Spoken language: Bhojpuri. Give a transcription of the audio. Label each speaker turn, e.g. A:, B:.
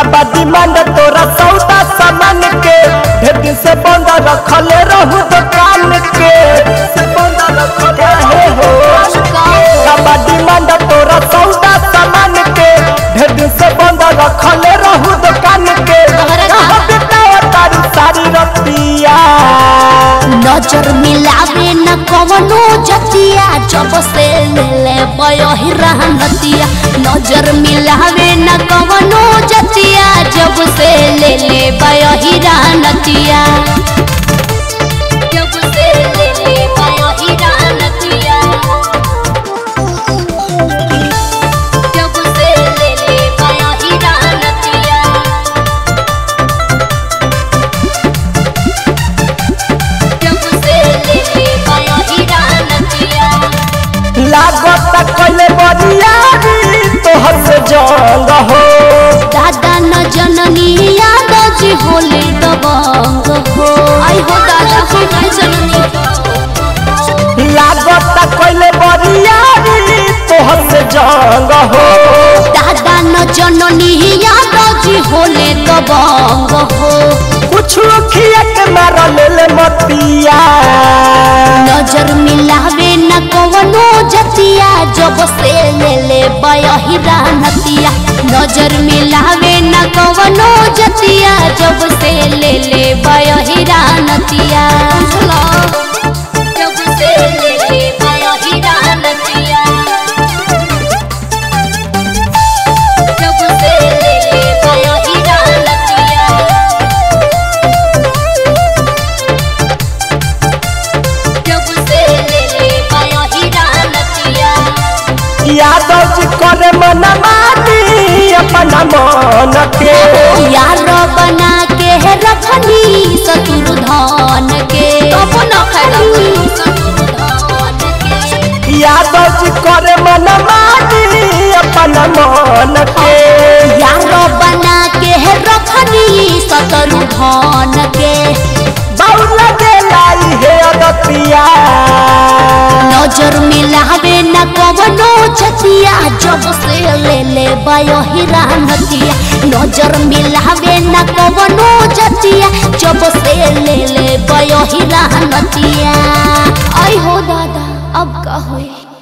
A: काबा डिमांड तोरा सौदा सामान के ढेर दिन से बंद रखले रहू दुकान के से बंद रखले हे हो काबा डिमांड तोरा सौदा सामान के ढेर दिन से बंद रखले रहू दुकान के कहाँ बितावा तारी सारी रतिया
B: नजर मिलावे न कवनो जतिया जब से ले ले बयही रहनतिया नजर मिलावे न कवनो जतिया जब से ले ले बयही रहनतिया जब से ले ले बयही रहनतिया जब से ले ले बयही रहनतिया जब से ले ले बयही रहनतिया
A: लागत कले बरियारी तोहर से जंग हो
B: दादा न जननी याद जी होले दबंग हो आई हो दादा हो न जननी
A: लागत कले बरियारी तोहर से जंग हो
B: दादा न जननी याद जी होले दबंग हो
A: कुछ खिया के मार ले ले मतिया
B: नजर मिलावे न कवनो जतिया जब से ले ले बयही रहनतिया नजर मिलावे न कवनो जतिया जब से ले ले बयही रहनतिया जब से ले ले बयही रहनतिया जब से ले ले बयही रहनतिया जब से ले ले बयही रहनतिया
A: यादव जी करे मन मानी अपना मन के
B: यार बना के है रखनी सतुर धान के
A: यादव जी करे मन मानी अपना मन के
B: यार बना के है रखनी सतुर धान के
A: बाउल दे लाई हे अदतिया
B: नजर मिलावे न कवनो छतिया जब से ले ले बयही रहनतिया नजर मिलावे न कवनो छतिया जब से ले ले बयही रहनतिया आई हो दादा अब का होई